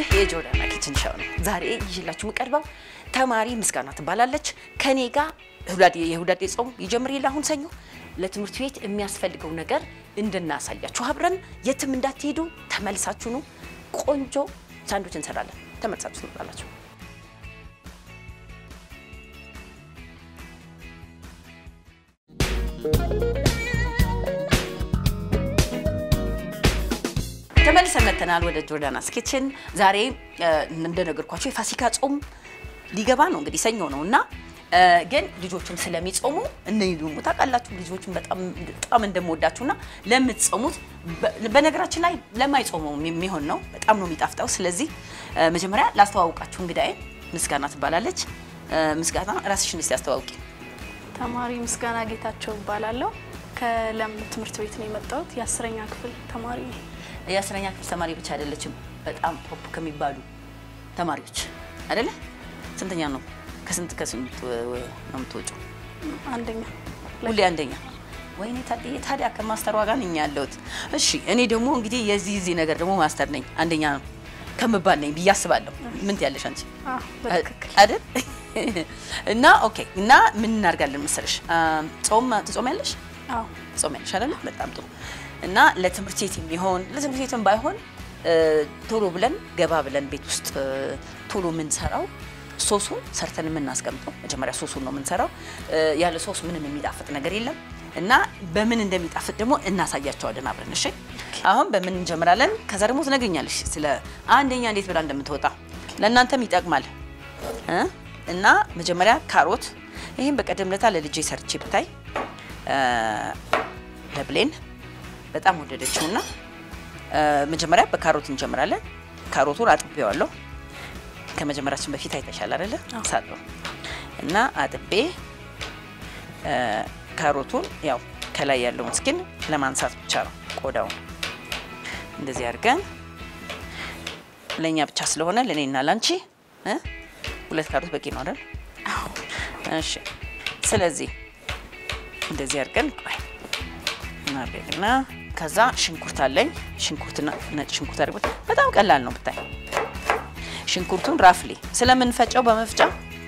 የጆርዳና ኪችን ሻው ነው። ዛሬ ይዤላችሁ የምቀርበው ተማሪ ምስጋና ትባላለች። ከኔ ጋር የሁዳዴ ጾም ይጀምር የለ አሁን ሰኞ ለትምህርት ቤት የሚያስፈልገው ነገር እንድናሳያችሁ አብረን የትም እንዳትሄዱ ተመልሳችሁ ነው። ቆንጆ ሳንዶች እንሰራለን። ተመልሳችሁ ትመጣላችሁ። ተመልሰን መተናል ወደ ጆርዳናስ ኪችን። ዛሬ እንደነገርኳቸው የፋሲካ ጾም ሊገባ ነው እንግዲህ ሰኞ ነው እና ግን ልጆቹም ስለሚጾሙ እነዚህ ደግሞ ታውቃላችሁ ልጆቹም በጣም በጣም እንደምወዳችሁና ለምትጾሙት በነገራችን ላይ ለማይጾመው የሚሆን ነው። በጣም ነው የሚጣፍጠው። ስለዚህ መጀመሪያ ላስተዋውቃችሁ እንግዳዬ ምስጋና ትባላለች። ምስጋና ራስሽን እስቲ አስተዋውቂ። ተማሪ ምስጋና ጌታቸው እባላለሁ። ከለም ትምህርት ቤት ነው የመጣሁት። የአስረኛ ክፍል ተማሪ ነኝ። የአስረኛ ክፍል ተማሪ ብቻ አይደለችም፣ በጣም ቶፕ ከሚባሉ ተማሪዎች አይደለ? ስንተኛ ነው? ከስንት ከስንት ነው የምትወጪው? አንደኛ ሁሌ አንደኛ። ወይኔ ታዲያ ታዲያ ከማስተሯ ጋር ነኝ ያለሁት። እሺ እኔ ደግሞ እንግዲህ የዚህ እዚህ ነገር ደግሞ ማስተር ነኝ አንደኛ ከምባል ነኝ ብዬ አስባለሁ። ምን ትያለሽ አንቺ? አዎ፣ በትክክል አይደል? እና ኦኬ። እና ምን እናደርጋለን መሰለሽ? ጾም ትጾሚያለሽ? አዎ፣ ትጾሚያለሽ አይደል? በጣም ጥሩ። እና ለትምህርት ቤት የሚሆን ለትምህርት ቤትም ባይሆን ቶሎ ብለን ገባ ብለን ቤት ውስጥ ቶሎ የምንሰራው ሶሱን ሰርተን የምናስቀምጠው መጀመሪያ ሶሱን ነው የምንሰራው። ያለ ሶስ ምንም የሚጣፍጥ ነገር የለም እና በምን እንደሚጣፍጥ ደግሞ እናሳያቸዋለን አብረን። እሺ አሁን በምን እንጀምራለን? ከዛ ደግሞ ትነግሪኛለሽ ስለ አንደኛ እንዴት ብላ እንደምትወጣ ለእናንተም ይጠቅማል እ እና መጀመሪያ ካሮት ይህም በቀደም ለታ ለልጄ ሰርቼ ብታይ ለብሌን በጣም ወደደችውና መጀመሪያ በካሮት እንጀምራለን። ካሮቱን አጥቤዋለሁ ከመጀመራችን በፊት አይተሻል አይደለ? ሳጥሮ እና አጥቤ ካሮቱን ያው ከላይ ያለውን ስኪን ለማንሳት ብቻ ነው ቆዳውን እንደዚህ አድርገን ለእኛ ብቻ ስለሆነ ለእኔና ላንቺ ሁለት ካሮት በቂ ነው አይደል? እሺ። ስለዚህ እንደዚህ አድርገን ቆይ እናደርግና ከዛ ሽንኩርት አለኝ። ሽንኩርትና ነጭ ሽንኩርት አድርገን በጣም ቀላል ነው ብታይ ሽንኩርቱን ራፍሊ ስለምንፈጨው በመፍጫ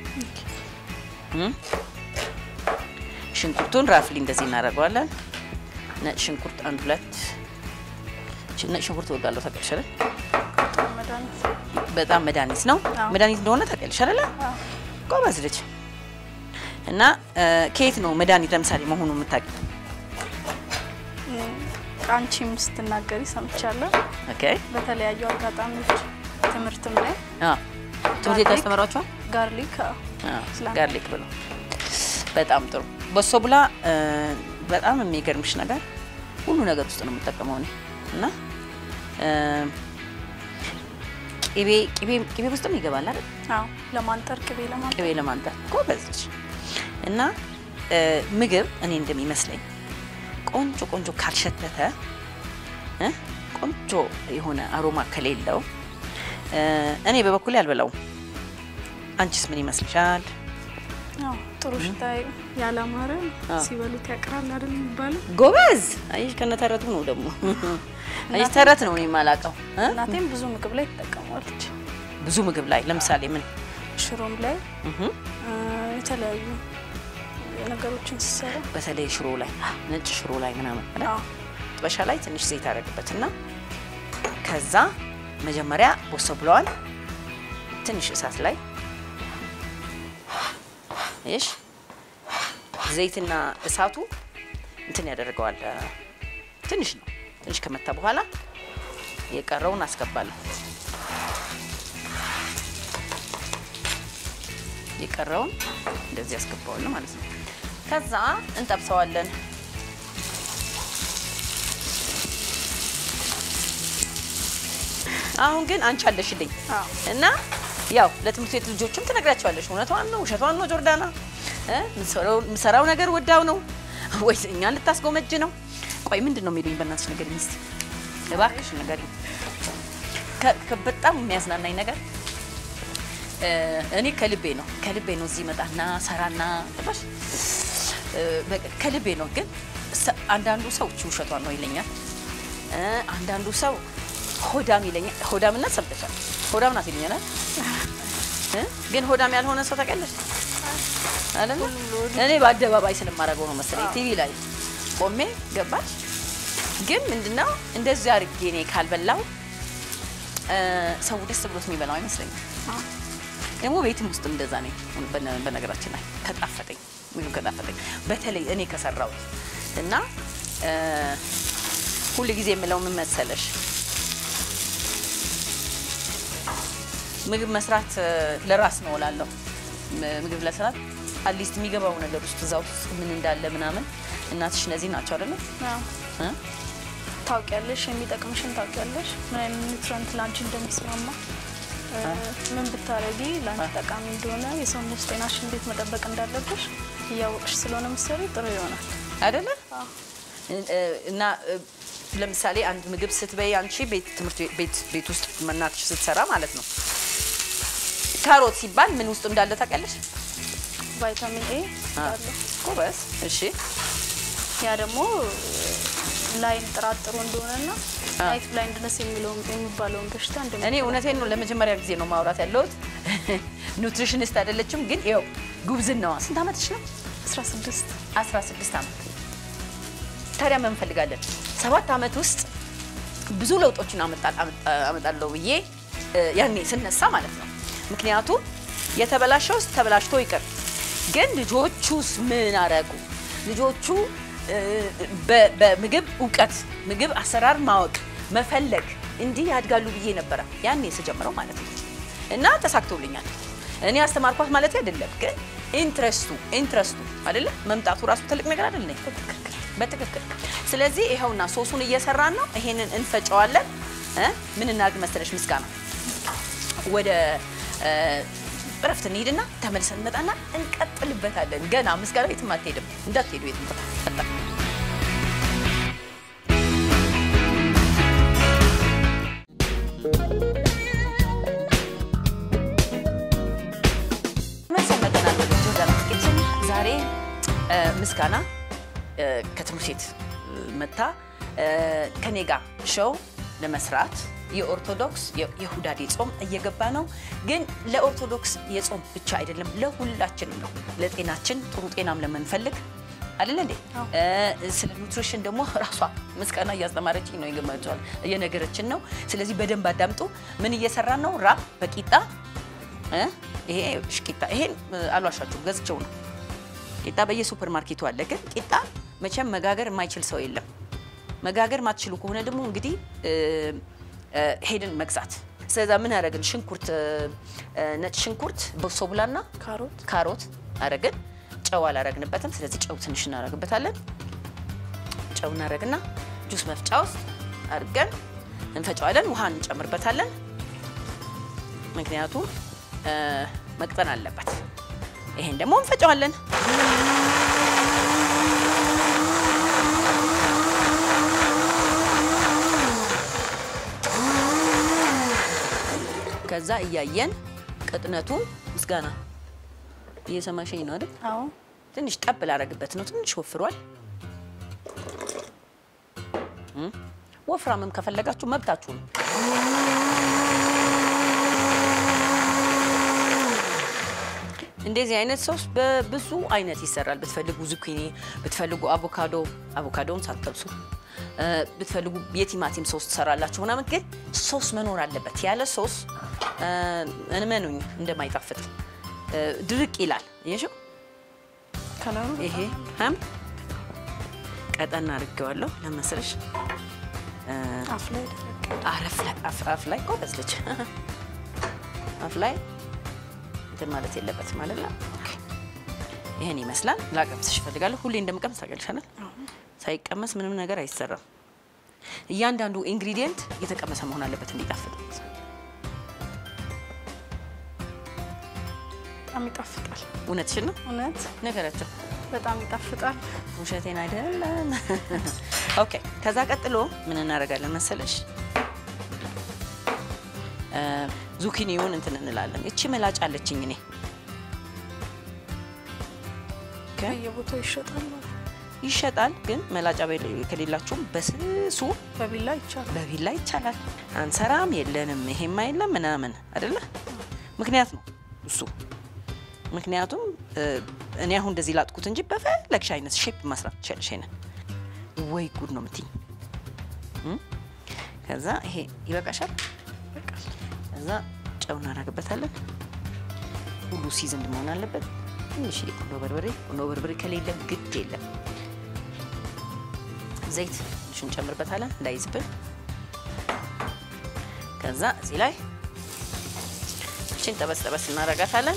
ሽንኩርቱን ራፍሊ እንደዚህ እናደርገዋለን። ነጭ ሽንኩርት አንድ ሁለት ነጭ ሽንኩርት እወዳለሁ ታውቂያለሽ አይደል? መድኃኒት በጣም መድኃኒት ነው። አዎ። መድኃኒት እንደሆነ ታውቂያለሽ አይደል? አዎ። ጎበዝ ልጅ እና ከየት ነው መድኃኒት ለምሳሌ መሆኑ የምታውቂው? አንቺም ስትናገሪ ሰምቻለሁ። ኦኬ በተለያዩ አጋጣሚዎች ትምህርትም ላይ አ ትምህርት ቤት ያስተምሯቸዋል? ጋርሊክ አዎ፣ ስላም- ጋርሊክ ብሎ በጣም ጥሩ። በሶ ብላ በጣም የሚገርምሽ ነገር ሁሉ ነገር ውስጥ ነው የምጠቀመው እኔ እና እ፣ ቅቤ ቅቤ ቅቤ ውስጥም ይገባል አይደል? አዎ፣ ለማንጠር ቅቤ ለማንጠር ቅቤ ለማንጠር ጎበዝ ነች። እና እ፣ ምግብ እኔ እንደሚመስለኝ ቆንጆ ቆንጆ ካልሸተተ እ፣ ቆንጆ የሆነ አሮማ ከሌለው እ፣ እኔ በበኩሌ አልበላውም። አንቺስ ምን ይመስልሻል? አዎ፣ ጥሩ ሽታ ያላማረ አዎ። ሲበሉት ያቅራል አይደል የሚባለው። ጎበዝ አይሽ ከነተረቱ ነው ደግሞ አይሽ ተረት ነው እኔ የማላውቀው እ? እናቴም ብዙ ምግብ ላይ ትጠቀመዋለች። ብዙ ምግብ ላይ ለምሳሌ ምን ሽሮም ላይ እህ እ፣ የተለያዩ ነገሮችን ሲሰራ በተለይ ሽሮ ላይ ነጭ ሽሮ ላይ ምናምን አይደል? አዎ፣ ጥበሻ ላይ ትንሽ ዘይት አደረግበትና ከዛ መጀመሪያ ቦሶ ብለዋል ትንሽ እሳት ላይ እሺ ዘይትና እሳቱ እንትን ያደርገዋል እ፣ ትንሽ ነው ትንሽ ከመታ በኋላ የቀረውን አስገባለሁ የቀረውን እንደዚህ አስገባዋለሁ ማለት ነው ከዛ እንጠብሰዋለን አሁን ግን አንቺ አለሽልኝ አዎ። እና ያው ለትምህርት ቤት ልጆችም ትነግራቸዋለሽ። እውነቷን ነው ውሸቷን ነው ጆርዳና እ የምሰራው ነገር ወዳው ነው ወይስ እኛን ልታስጎመጅ ነው? ቆይ ምንድን ነው የሚሉኝ? በእናትሽ ንገሪኝ እስኪ እባክሽ ንገሪኝ። ከ- ከ- በጣም የሚያዝናናኝ ነገር እ እኔ ከልቤ ነው ከልቤ ነው እዚህ መጣና ሰራና ገባሽ እ በቃ ከልቤ ነው። ግን ሰ- አንዳንዱ ሰው እቺ ውሸቷን ነው ይለኛል። እ አንዳንዱ ሰው ሆዳም ይለኛል። ሆዳምነት ሰምተሻል ሆዳም ናት ይሉኛል አይደል? እ? ግን ሆዳም ያልሆነ ሰው ታውቂያለሽ አይደል? እኔ በአደባባይ ስለማደርገው ነው መሰለኝ ቲቪ ላይ ቆሜ ገባች። ግን ምንድነው እንደዚህ አድርጌ እኔ ካልበላው እ፣ ሰው ደስ ብሎት የሚበላው አይመስለኝም። አዎ። ደግሞ ቤትም ውስጥ እንደዛ ነኝ። በነ- በነገራችን ላይ ከጣፈጠኝ ምግብ ከጣፈጠኝ በተለይ እኔ ከሰራው እና እ፣ ሁል ጊዜ የምለው ምን መሰለሽ ምግብ መስራት እ፣ ለራስ ነው እላለሁ። ም- ምግብ ለስራት አትሊስት የሚገባው ነገር ውስጥ እዛ ውስጥ ምን እንዳለ ምናምን እናትሽ እነዚህ ናቸው አይደለ? አዎ። እ? ታውቂያለሽ፣ የሚጠቅምሽን ታውቂያለሽ፣ ምን አይነት ኒውትረንት ላንቺ እንደሚስማማ እ፣ ምን ብታረጊ ላንቺ ጠቃሚ እንደሆነ የሰውነት ጤናሽን እንዴት መጠበቅ እንዳለብሽ እያወቅሽ ስለሆነ ምሰሪ ጥሩ ይሆናል። አይደለ? አዎ። እ- እና እ፣ ለምሳሌ አንድ ምግብ ስትበይ አንቺ ቤት ትምህርት ቤት ቤት ውስጥ እናትሽ ስትሰራ ማለት ነው ካሮት ሲባል ምን ውስጥ እንዳለ ታውቂያለሽ? ቫይታሚን ኤ አ፣ አለው። ጎበዝ። እሺ ያ ደግሞ ላይን ጥራት ጥሩ እንደሆነና አ። ናይት ብላይንድነስ የሚለውን የሚባለውን በሽታ እንደሚ እኔ እውነቴን ነው ለመጀመሪያ ጊዜ ነው ማውራት ያለሁት። ኑትሪሽኒስት አይደለችም፣ ግን ይኸው ጉብዝናዋ ስንት ዓመትሽ ነው? 16 16 ዓመት። ታዲያ ምን እንፈልጋለን? ሰባት ዓመት ውስጥ ብዙ ለውጦችን አመጣ- አመጣ- አመጣለሁ ብዬ እ፣ ያኔ ስነሳ ማለት ነው። ምክንያቱም የተበላሸውስ ተበላሽቶ ይቅር፣ ግን ልጆቹስ ምን አረጉ? ልጆቹ እ፣ በ- በምግብ እውቀት፣ ምግብ አሰራር ማወቅ፣ መፈለግ እንዲህ ያድጋሉ ብዬ ነበረ ያኔ ስጀምረው ማለት ነው። እና ተሳክቶልኛል። እኔ አስተማርኳት ማለት አይደለም፣ ግን ኢንትረስቱ ኢንትረስቱ አይደለ መምጣቱ ራሱ ትልቅ ነገር አይደለ? በትክክል ስለዚህ ይኸውና ሶሱን እየሰራን ነው። ይሄንን እንፈጨዋለን። እ ምን እናድርግ መሰለሽ ምስጋና ወደ እ፣ እረፍት እንሂድና ተመልሰን እንመጣና እንቀጥልበታለን። ገና ምስጋና የትም አትሄድም፣ እንዳትሄዱ የትም ቦታ መልሰን መጥተናል ወደ ጆርዳን ኪችን። ዛሬ እ፣ ምስጋና እ፣ ከትምህርት ቤት እ፣ መታ እ፣ ከኔ ጋር ሾው ለመስራት የኦርቶዶክስ የ- የሁዳዴ ጾም እየገባ ነው። ግን ለኦርቶዶክስ የጾም ብቻ አይደለም፣ ለሁላችንም ነው። ለጤናችን ጥሩ ጤናም ለምንፈልግ አይደለ እንዴ? አዎ። እ፣ ስለ ኑትሪሽን ደግሞ ራሷ ምስጋና እያስተማረችኝ ነው፣ ይገመቸዋል እየነገረችን ነው። ስለዚህ በደንብ አዳምጡ። ምን እየሰራን ነው? ራብ በቂጣ እ? ይሄ እሺ፣ ቂጣ ይሄን እ፣ አልዋሻችሁም ገዝቼው ነው። ቂጣ በየሱፐር ማርኬቱ አለ። ግን ቂጣ መቼም መጋገር የማይችል ሰው የለም። መጋገር ማትችሉ ከሆነ ደግሞ እንግዲህ እ፣ እ፣ ሄድን መግዛት። ስለዛ ምን አደረግን? ሽንኩርት እ፣ እ፣ ነጭ ሽንኩርት በሶብላና ካሮት ካሮት አረግን። ጨው አላረግንበትም። ስለዚህ ጨው ትንሽ እናረግበታለን። ጨው እናረግና ጁስ መፍጫ ውስጥ አድርገን እንፈጨዋለን። ውሃ እንጨምርበታለን። ምክንያቱም እ፣ መቅጠን አለበት። ይሄን ደግሞ እንፈጨዋለን። ከዛ እያየን ቅጥነቱ ምስጋና እየሰማሽኝ ነው አይደል? አዎ ትንሽ ጠብ ላረግበት ነው። ትንሽ ወፍሯል። እም፣ ወፍራምም ከፈለጋችሁ መብታችሁ ነው። እንደዚህ አይነት ሶስ በብዙ አይነት ይሰራል። ብትፈልጉ ዙኪኒ፣ ብትፈልጉ አቮካዶ፣ አቮካዶውን ሳትጠብሱ እ፣ ብትፈልጉ የቲማቲም ሶስ ትሰራላችሁ ምናምን። ግን ሶስ መኖር አለበት። ያለ ሶስ እ፣ እመኑኝ እንደማይጣፍጥ እ፣ ድርቅ ይላል። እየሽው ከለሩ ይሄ ሀም ቀጠና አድርጌዋለሁ ለመስለሽ አፍ ላይ ደረቅ አረፍ ላይ አፍ አፍ ላይ ጎበዝ ልጅ አፍ ላይ እንትን ማለት የለበትም ማለት ነው። ኦኬ ይሄን ይመስላል። ላቀምስሽ እፈልጋለሁ። ሁሌ እንደምቀምስ ታገልሻለል። ሳይቀመስ ምንም ነገር አይሰራም። እያንዳንዱ ኢንግሪዲየንት የተቀመሰ መሆን አለበት እንዲጣፍጥ። በጣም ይጣፍጣል። እውነትሽን ነው። እውነት ነገራቸው በጣም ይጣፍጣል። ውሸቴን አይደለም። ኦኬ ከዛ ቀጥሎ ምን እናደርጋለን መሰለሽ? እ፣ ዙኪኒውን እንትን እንላለን። እቺ መላጭ አለችኝ እኔ ኦኬ። በየቦታው ይሸጣል። ይሸጣል። ግን መላጫ በሌ- ከሌላችሁም በስሱ በቢላ ይቻላል። በቢላ ይቻላል። አንሰራም የለንም ይሄማ የለም ምናምን አይደለ? ምክንያት ነው እሱ። ምክንያቱም እ፣ እኔ አሁን እንደዚህ ላጥኩት እንጂ በፈለግሽ አይነት ሼፕ መስራት ትችላለሽ። ይሄንን ወይ ጉድ ነው የምትይኝ። እም? ከዛ ይሄ ይበቃሻል። ከዛ ጨው እናደርግበታለን። ሁሉ ሲዝን መሆን አለበት። ትንሽ ቁንዶ በርበሬ ቁንዶ በርበሬ ከሌለ ግድ የለም። ዘይት ትንሽ እንጨምርበታለን እንዳይዝብን። ከዛ እዚህ ላይ እችን ጠበስ ጠበስ እናረጋታለን።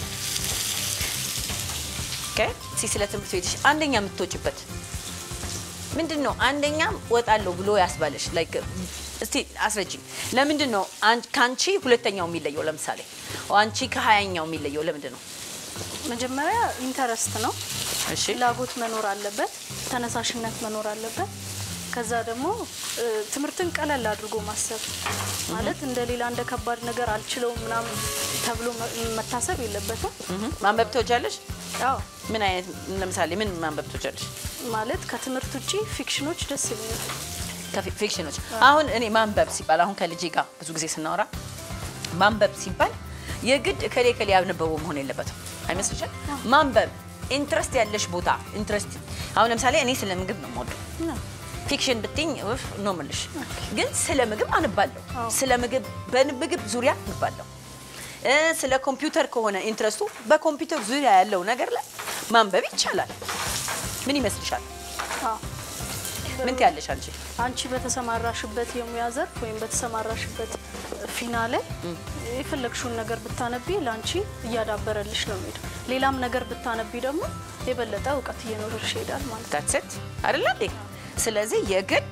ኦኬ እስኪ ስለ ትምህርት ቤትሽ አንደኛ የምትወጭበት ምንድን ነው? አንደኛ ወጣለሁ ብሎ ያስባለሽ ላይክ እስቲ አስረጅኝ። ለምንድን ነው አን- ከአንቺ ሁለተኛው የሚለየው? ለምሳሌ አንቺ ከሀያኛው የሚለየው ለምንድን ነው? መጀመሪያ ኢንተረስት ነው። እሺ ፍላጎት መኖር አለበት፣ ተነሳሽነት መኖር አለበት። ከዛ ደግሞ እ፣ ትምህርትን ቀለል አድርጎ ማሰብ ማለት እንደ ሌላ እንደ ከባድ ነገር አልችለውም ምናምን ተብሎ መ- መታሰብ የለበትም። እህ፣ ማንበብ ትወጃለሽ? ያው ምን አይነት ለምሳሌ ምን ማንበብ ትወጃለሽ? ማለት ከትምህርት ውጪ ፊክሽኖች ደስ ይሉኛል። ከፊ- ፊክሽኖች አሁን እኔ ማንበብ ሲባል አሁን ከልጄ ጋር ብዙ ጊዜ ስናወራ ማንበብ ሲባል የግድ እከሌ እከሌ ያነበበው መሆን የለበትም አይመስልሽም? ማንበብ ኢንትረስት ያለሽ ቦታ ኢንትረስት አሁን ለምሳሌ እኔ ስለ ምግብ ነው የምወደው። ነው። ፊክሽን ብትኝ ውፍ ነው የምልሽ፣ ግን ስለ ምግብ አንባለሁ። አዎ። ስለ ምግብ በምግብ ዙሪያ አንባለሁ። እ ስለ ኮምፒውተር ከሆነ ኢንትረስቱ በኮምፒውተር ዙሪያ ያለው ነገር ላይ ማንበብ ይቻላል። ምን ይመስልሻል? አዎ። ምን ትያለሽ አንቺ? አንቺ በተሰማራሽበት የሙያ ዘርፍ ወይም በተሰማራሽበት ፊና ላይ የፈለግሽውን ነገር ብታነቢ ለአንቺ እያዳበረልሽ ነው የሚሄደው። ሌላም ነገር ብታነቢ ደግሞ የበለጠ እውቀት እየኖርሽ ይሄዳል ማለት ነው። ዳትሰት አይደለ እንዴ? ስለዚህ የግድ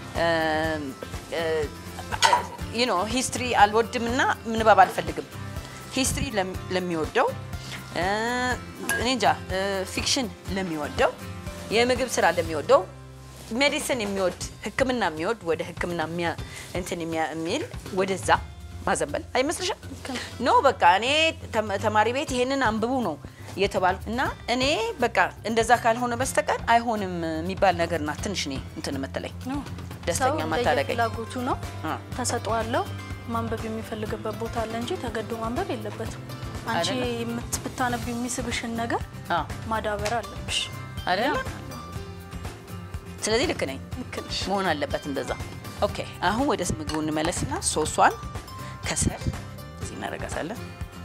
ዩ ኖ ሂስትሪ አልወድምና ምንባብ አልፈልግም። ሂስትሪ ለም- ለሚወደው እ፣ እኔ እንጃ እ፣ ፊክሽን ለሚወደው የምግብ ስራ ለሚወደው ሜዲሲን የሚወድ ሕክምና የሚወድ ወደ ሕክምና የሚያ- እንትን የሚያ- የሚል ወደዛ ማዘንበል አይመስልሽም? ኖ በቃ እኔ ተም- ተማሪ ቤት ይሄንን አንብቡ ነው እየተባልኩ እና እኔ በቃ እንደዛ ካልሆነ በስተቀር አይሆንም የሚባል ነገር ናት። ትንሽ እኔ እንትን የምትለኝ ነው። ደስተኛ ሰው ማታደርገኝ። ፍላጎቱ ነው አ። ተሰጥኦአለው ማንበብ የሚፈልግበት ቦታ አለ እንጂ ተገዶ ማንበብ የለበትም። አንቺ አይደለም። የምት- ብታነቢ የሚስብሽን ነገር አዎ ማዳበር አለብሽ። አይደለ? ስለዚህ ልክ ነኝ ልክ ነሽ። መሆን አለበት እንደዛ። ኦኬ አሁን ወደ ምግቡ እንመለስና ሶሷን ከስር እዚህ እናደርጋታለን።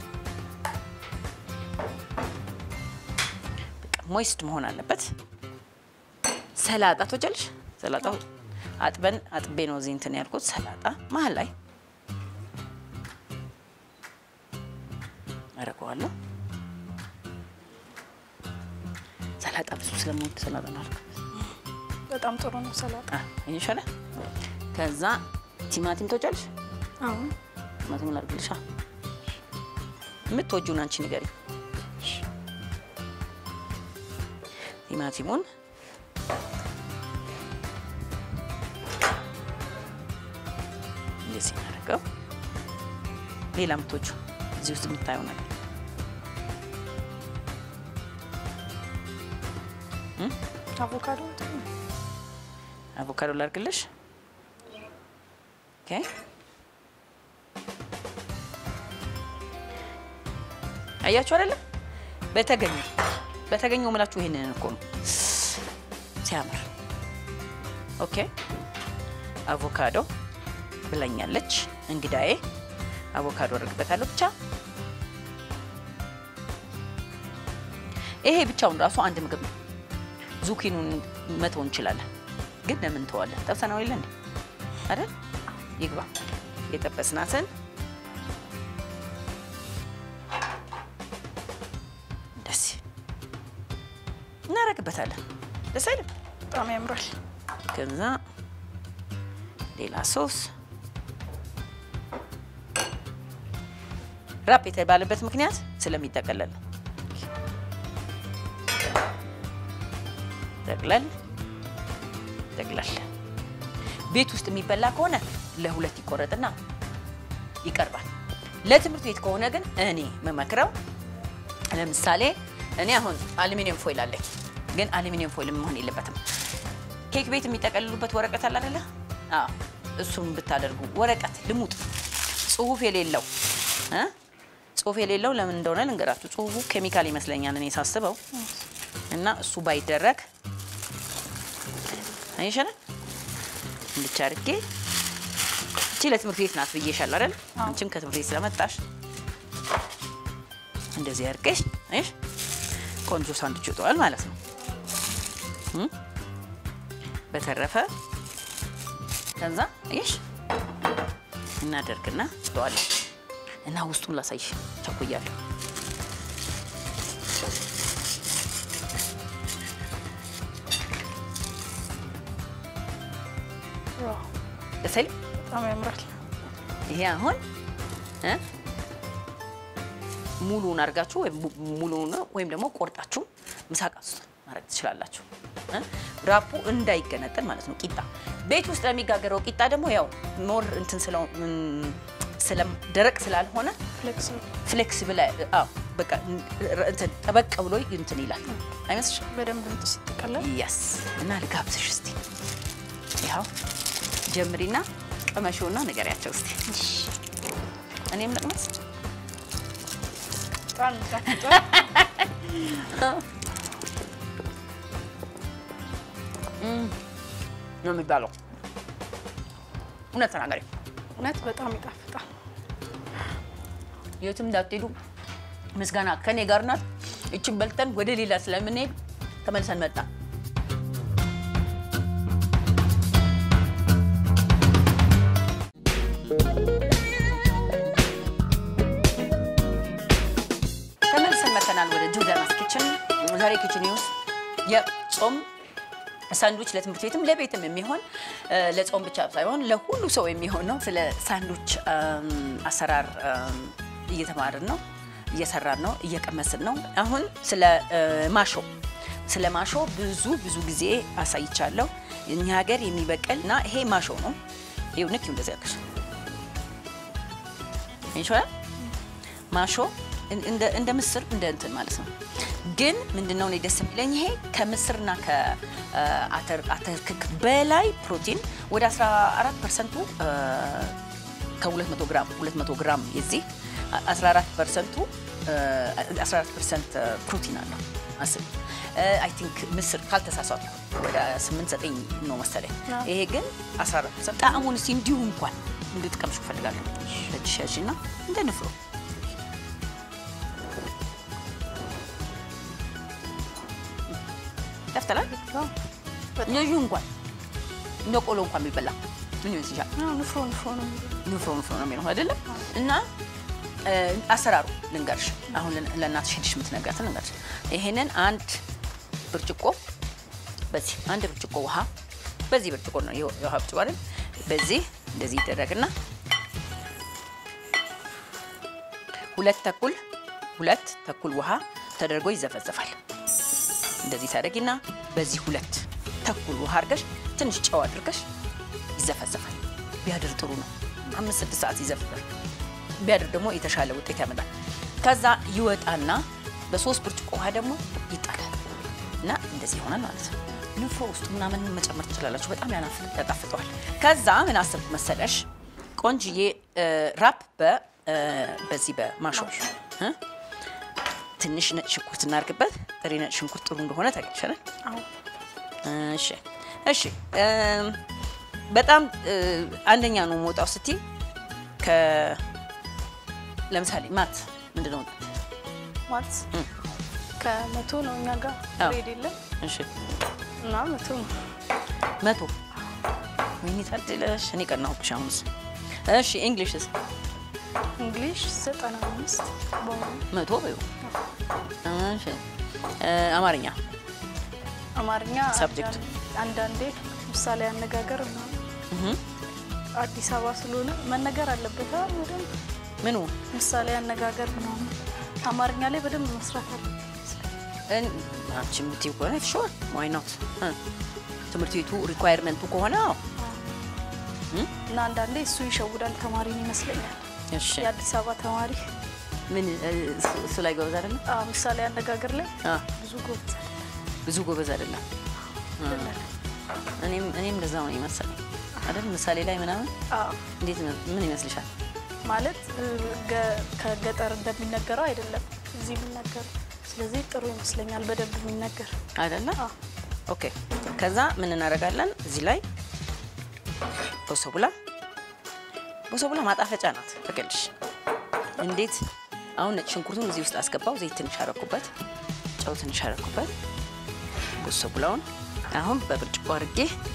በቃ ሞይስት መሆን አለበት። ሰላጣ ትወጃለሽ? ሰላጣ አጥበን አጥቤ ነው እዚህ እንትን ያልኩት። ሰላጣ መሀል ላይ አደርገዋለሁ። ሰላጣ ብዙ ስለምወድ ሰላጣ ነው ያልኩት። በጣም ጥሩ ነው ሰላጣ። ይሻለ ከዛ ቲማቲም ትወጃለሽ? አሁን ቲማቲም ላድርግልሻ። የምትወጂውን አንቺ ንገሪ። ቲማቲሙን እንደዚህ እናደርገው። ሌላ የምትወጂው እዚህ ውስጥ የምታየው ነገር አቮካዶ ጥሩ ነው። አቮካዶ ላድርግልሽ። ኦኬ አያችሁ አይደለም? በተገኘው በተገኘው ምላችሁ ይሄንን እኮ ነው ሲያምር። ኦኬ አቮካዶ ብላኛለች እንግዳዬ። አቮካዶ አደርግበታለሁ ብቻ። ይሄ ብቻውን ራሱ አንድ ምግብ ነው። ዙኪኑን መተው እንችላለን፣ ግን ለምን ተዋለን? ጠብሰናው የለ እንዴ አይደል? ይግባ የጠበስናትን ደስ እናደርግበታለን። ደስ አይልም? በጣም ያምራል። ከዛ ሌላ ሶስ ራፕ የተባለበት ምክንያት ስለሚጠቀለል ነው። ጠቅለል ጠቅለል። ቤት ውስጥ የሚበላ ከሆነ ለሁለት ይቆረጥና ይቀርባል። ለትምህርት ቤት ከሆነ ግን እኔ መመክረው ለምሳሌ እኔ አሁን አሉሚኒየም ፎይል አለኝ፣ ግን አሉሚኒየም ፎይል መሆን የለበትም። ኬክ ቤት የሚጠቀልሉበት ወረቀት አለ አይደለ? አዎ እሱም ብታደርጉ ወረቀት ልሙጥ ጽሁፍ የሌለው እ ጽሁፍ የሌለው ለምን እንደሆነ ልንገራችሁ። ጽሁፉ ኬሚካል ይመስለኛል እኔ ሳስበው እና እሱ ባይደረግ አይሻለ እንድቻ አድርጌ እቺ ለትምህርት ቤት ናት ብዬሻል አይደል? አንቺም ከትምህርት ቤት ስለመጣሽ እንደዚህ አድርገሽ አይሽ ቆንጆ ሳንድዊች ይወጣዋል ማለት ነው። እም? በተረፈ ከዛ አይሽ እናደርግና ጥዋለን እና ውስጡን ላሳይሽ ቸኩያለሁ። ዋው ደስ አይልም? በጣም ያምራል። ይሄ አሁን እ ሙሉውን አድርጋችሁ ወይም mu- ሙሉውን ወይም ደግሞ ቆርጣችሁ ምሳቃ ውስጥ ማድረግ ትችላላችሁ። እ ራፑ እንዳይገነጠል ማለት ነው። ቂጣ ቤት ውስጥ ለሚጋገረው ቂጣ ደግሞ ያው ሞር እንትን ስለው እም፣ ስለ ደረቅ ስላልሆነ ፍሌክሲብል ፍሌክሲብል አዎ፣ በቃ እንትን ጠበቅ ብሎ እንትን ይላል አይመስልሽ? በደንብ እንትን ሲጠቀለል ያስ እና ልጋብዝሽ እስቲ ያው ጀምሪና ቀመሽውና ንገሪያቸው እስቲ እኔም ልቅመስ በጣም ይጣፍጣል። ነው የሚባለው። እውነት ተናገሪ። እውነት በጣም ይጣፍጣል። የትም እንዳትሄዱ ምስጋና ከኔ ጋር ናት። እችን በልተን ወደ ሌላ ስለምንሄድ ተመልሰን መጣ። ተመልሰን መተናል ወደ ጆርዳናስ ኪችን። ዛሬ ኪችን ውስጥ የጾም ሳንዱች ለትምህርት ቤትም ለቤትም የሚሆን እ፣ ለጾም ብቻ ሳይሆን ለሁሉ ሰው የሚሆን ነው። ስለ ሳንዱች እም፣ አሰራር እም፣ እየተማርን ነው፣ እየሰራን ነው፣ እየቀመስን ነው። አሁን ስለ እ፣ ማሾ ስለ ማሾ ብዙ ብዙ ጊዜ አሳይቻለሁ። እኛ ሀገር የሚበቅል እና ይሄ ማሾ ነው። ይኸው ንክ እንደዚህ ያልኩሽ ይችላል ማሾ እንደ እንደ ምስር እንደ እንትን ማለት ነው። ግን ምንድነው እኔ ደስ የሚለኝ ይሄ ከምስርና ከአተር አተር ክክ በላይ ፕሮቲን ወደ 14 ፐርሰንቱ ከ200 ግራም 200 ግራም የዚህ 14 ፐርሰንቱ 14 ፐርሰንት ፕሮቲን አለው። አስብ አይ ቲንክ ምስር ካልተሳሳቱ ወደ 8 9 ነው መሰለኝ። ይሄ ግን 14 ፐርሰንት ጣዕሙን እስኪ እንዲሁ እንኳን እንድትቀምሹ እፈልጋለሁ። እጅሽ ያዥና እንደ ንፍሮ ያፍተላል ልዩ እንኳን እንደ ቆሎ እንኳን ቢበላ ምን ይመስልሻል? አዎ፣ ንፍሮ ንፍሮ ነው የሚለው። ንፍሮ ንፍሮ ነው የሚለው አይደለም። እና እ፣ አሰራሩ ልንገርሽ፣ አሁን ለን- ለእናትሽ ሄድሽ የምትነግራትን ልንገርሽ። ይሄንን አንድ ብርጭቆ በዚህ አንድ ብርጭቆ ውሃ በዚህ ብርጭቆ ነው የው- የውሃ ብርጭቆ አይደል? በዚህ እንደዚህ ይደረግና ሁለት ተኩል ሁለት ተኩል ውሃ ተደርጎ ይዘፈዘፋል። እንደዚህ ታደርጊና በዚህ ሁለት ተኩል ውሃ አድርገሽ ትንሽ ጨው አድርገሽ ይዘፈዘፋል። ቢያድር ጥሩ ነው። አምስት ስድስት ሰዓት ይዘፍዛል። ቢያድር ደግሞ የተሻለ ውጤት ያመጣል። ከዛ ይወጣና በሶስት ብርጭቆ ውሃ ደግሞ ይጣላል እና እንደዚህ ይሆናል ማለት ነው። ንፍሮ ውስጥ ምናምን መጨመር ትችላላችሁ። በጣም ያናፍ- ያጣፍጠዋል። ከዛ ምን አሰብኩ መሰለሽ ቆንጅዬ እ፣ ራፕ በ እ፣ በዚህ በማሾ እ፣ ትንሽ ነጭ ሽንኩርት እናድርግበት። ጥሬ ነጭ ሽንኩርት ጥሩ እንደሆነ ታውቂያለሽ። አዎ፣ እሺ እሺ እም፣ በጣም እ፣ አንደኛ ነው መውጣው ስቲ ከ ለምሳሌ ማት ምንድን ነው? ማለት እም። ከመቶ ነው እኛ ጋር አዎ። ግሬድ የለም እሺ እና መቶ ነው። መቶ ወይኔ ታድለሽ። እኔ ቀናሁብሽ አሁንስ። እሺ እንግሊሽስ እንግሊሽ ዘጠና አምስት በሆኑ መቶ በይው። እሺ እ፣ አማርኛ አማርኛ Subject. አንዳንድ- አንዳንዴ ምሳሌ አነጋገር ምናምን እህ፣ አዲስ አበባ ስለሆነ መነገር አለበት አይደል? በደንብ ምኑ ምሳሌ አነጋገር ምናምን አማርኛ ላይ በደንብ መስራት አለበት። እን- አንቺ የምትይው ከሆነ ሹር ዋይ ኖት ትምህርት ቤቱ ሪኳየርመንቱ ከሆነ አዎ። እም፣ እና አንዳንዴ እሱ ይሸውዳል ተማሪን ይመስለኛል። እሺ የአዲስ አበባ ተማሪ ምን እ፣ እሱ- እሱ ላይ ጎበዝ አይደለም? አዎ፣ ምሳሌ አነጋገር ላይ አ ብዙ ጎበዝ ብዙ ጎበዝ አይደለም። አይደለም። እኔም እኔም እንደዛው ነው የመሰለኝ አይደል? ምሳሌ ላይ ምናምን አዎ እንዴት ነው? ምን ይመስልሻል? ማለት እ፣ ገ- ከገጠር እንደሚነገረው አይደለም እዚህ የሚነገረው። ስለዚህ ጥሩ ይመስለኛል በደንብ የሚነገር አይደለ? አዎ። ኦኬ። ከዛ ምን እናደርጋለን? እዚህ ላይ ቦሶቡላ ቦሶቡላ ማጣፈጫ ናት። ተገልሽ እንዴት አሁን ነጭ ሽንኩርቱን እዚህ ውስጥ አስገባው። ዘይት ትንሽ አረኩበት፣ ጨው ትንሽ አረኩበት። ቦሶቡላውን አሁን በብርጭቆ አድርጌ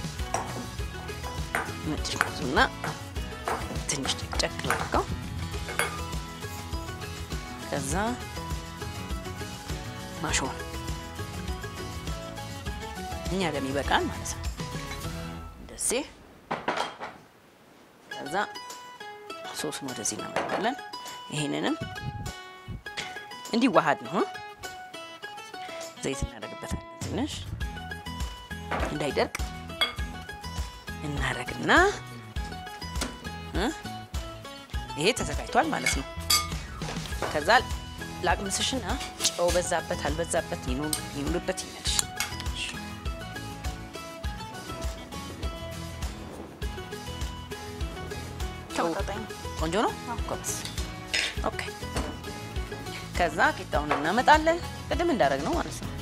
ነጭ ሽንኩርቱና ትንሽ ጨቅጨቅ ላድርገው። ከዛ ማሾን እኛ ለሚበቃን ማለት ነው። እንደዚህ ከዛ ሶስቱን ወደዚህ እናመጣለን። ይሄንንም እንዲዋሃድ ነው። ዘይት እናደርግበታለን ትንሽ እንዳይደርቅ እናደርግና እ ይሄ ተዘጋጅቷል ማለት ነው። ከዛ ላቅምስሽና ጨው በዛበት አልበዛበት ይኑርበት ይመልሽ ተመጣጣኝ ነው። ቆንጆ ነው። ጎበዝ። ኦኬ። ከዛ ቂጣውን እናመጣለን ቅድም እንዳደረግ ነው ማለት ነው።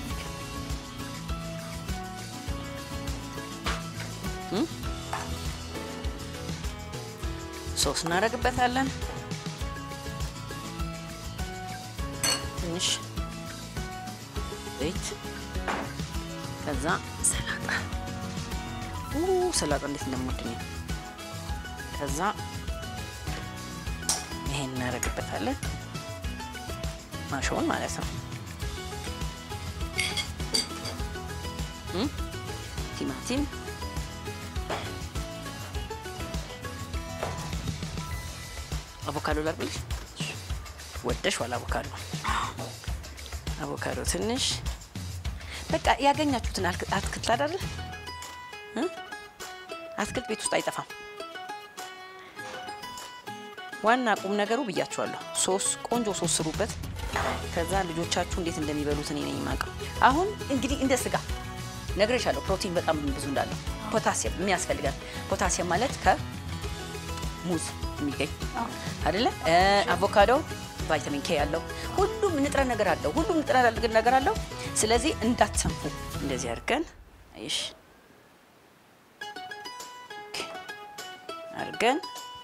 እም? ሶስ እናደርግበታለን። ትንሽ ዘይት፣ ከዛ ሰላጣ። ኡ ሰላጣ እንዴት እንደምወድኝ ከዛ ይሄን እናደርግበታለን ማሾውን ማለት ነው። እም? ቲማቲም አቮካዶ ላርግልሽ ወደሽ ዋላ አቮካዶ አቮካዶ ትንሽ በቃ ያገኛችሁትን አትክ- አትክልት አይደለ እ? አትክልት ቤት ውስጥ አይጠፋም። ዋና ቁም ነገሩ ብያችኋለሁ። ሶስ ቆንጆ ሶስ ስሩበት። ከዛ ልጆቻችሁ እንዴት እንደሚበሉት እኔ ነኝ የማውቀው። አሁን እንግዲህ እንደ ስጋ ነግሬሻለሁ፣ ፕሮቲን በጣም ብዙ እንዳለው ፖታሲየም የሚያስፈልጋል። ፖታሲየም ማለት ከሙዝ የሚገኝ አዎ። አይደለ? እ፣ አቮካዶ ቫይታሚን ኬ ያለው ሁሉም ንጥረ ነገር አለው። ሁሉም ንጥረ ነገር አለው። ስለዚህ እንዳትሰንፉ እንደዚህ አድርገን አይሽ አድርገን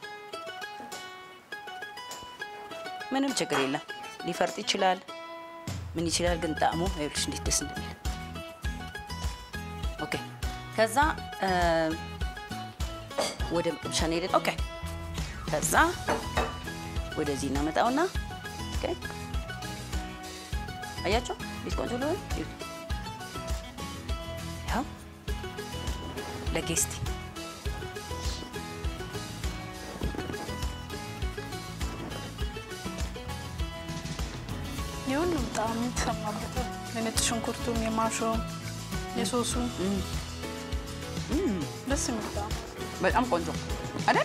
ምንም ችግር የለም። ሊፈርጥ ይችላል፣ ምን ይችላል፣ ግን ጣዕሙ ይኸውልሽ እንዴት ደስ እንደሚል። ኦኬ ከዛ እ፣ ወደ መቅመሻ እንሄድን። ኦኬ ከዛ ወደዚህ እናመጣውና ኦኬ አያቸው ቤት ቆንጆ ሊሆን ያው ለጌስት የሁሉም ጣዕም የተሰማበት የነጭ ሽንኩርቱም የማሾም የሶሱም ደስ የሚል ጣዕም በጣም ቆንጆ አይደል?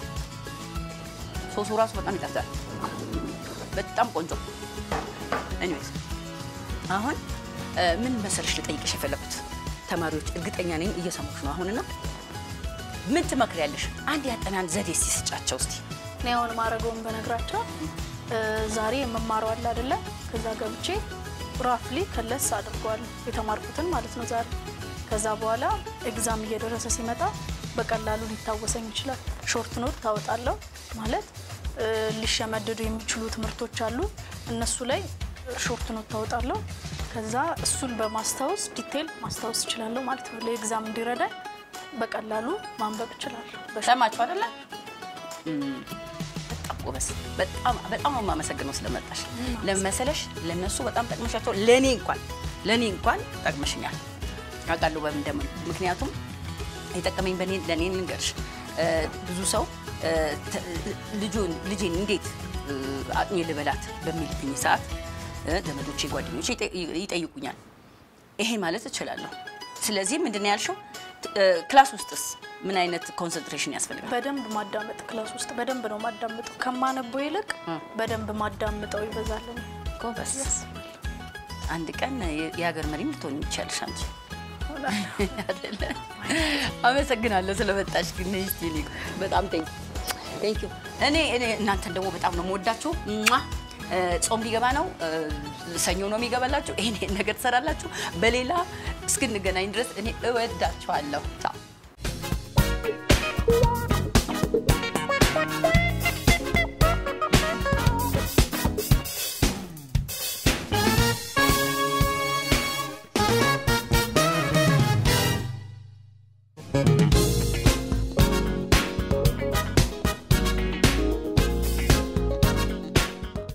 ሶሱ ራሱ በጣም ይጣፍጣል። በጣም ቆንጆ። ኤኒዌይስ አሁን እ፣ ምን መሰለሽ ልጠይቅሽ የፈለኩት ተማሪዎች እርግጠኛ ነኝ እየሰሙሽ ነው አሁንና ምን ትመክሪያለሽ? አንድ ያጠናን ዘዴ እስቲ ስጫቸው እስቲ። እኔ አሁን ማድረገውን በነግራቸው እ፣ ዛሬ የምማረው አለ አይደለ? ከዛ ገብቼ ራፍሊ ከለስ አድርገዋለሁ የተማርኩትን ማለት ነው ዛሬ። ከዛ በኋላ ኤግዛም እየደረሰ ሲመጣ በቀላሉ ሊታወሰኝ ይችላል። ሾርት ኖት ታወጣለሁ ማለት እ፣ ሊሸመድዱ የሚችሉ ትምህርቶች አሉ። እነሱ ላይ ሾርት ኖት ታወጣለሁ። ከዛ እሱን በማስታወስ ዲቴል ማስታወስ እችላለሁ ማለት ነው። ለኤግዛም እንዲረዳኝ በቀላሉ ማንበብ እችላለሁ። በሾርት ሰማችሁ አይደለ? እም፣ በጣም ጎበዝ። በጣም በጣም ነው የማመሰግነው ስለመጣሽ። ለመሰለሽ ለነሱ በጣም ጠቅመሻቸው፣ ለኔ እንኳን ለኔ እንኳን ጠቅመሽኛል አውቃለሁ በምን እንደምን ምክንያቱም የጠቀመኝ በኔ ለኔ ልንገርሽ እ፣ ብዙ ሰው እ፣ ተ- ልጁን ልጄን እንዴት እ፣ አጥኜ ልበላት በሚልብኝ ሰዓት እ፣ ዘመዶቼ ጓደኞቼ ይጠ- ይጠይቁኛል። ይሄ ማለት እችላለሁ። ስለዚህ ምንድን ነው ያልሽው? እ፣ ክላስ ውስጥስ ምን አይነት ኮንሰንትሬሽን ያስፈልጋል? በደንብ ማዳመጥ ክላስ ውስጥ በደንብ ነው ማዳመጠው። ከማነበው ይልቅ በደንብ ማዳምጠው ይበዛል። ጎበዝ። አንድ ቀን የ- የሀገር መሪም ልትሆኝ ይቻልሽ አንቺ። አይደለ? አመሰግናለሁ ስለመጣሽ ግን እስቲ እኔ በጣም ቴንክ ቴንክ ዩ። እኔ እኔ እናንተን ደግሞ በጣም ነው የምወዳችሁ። ሟ! እ፣ ጾም ሊገባ ነው። እ፣ ሰኞ ነው የሚገባላችሁ። ይሄን ይሄን ነገር ትሰራላችሁ። በሌላ እስክንገናኝ ድረስ እኔ እወዳችኋለሁ። ቻው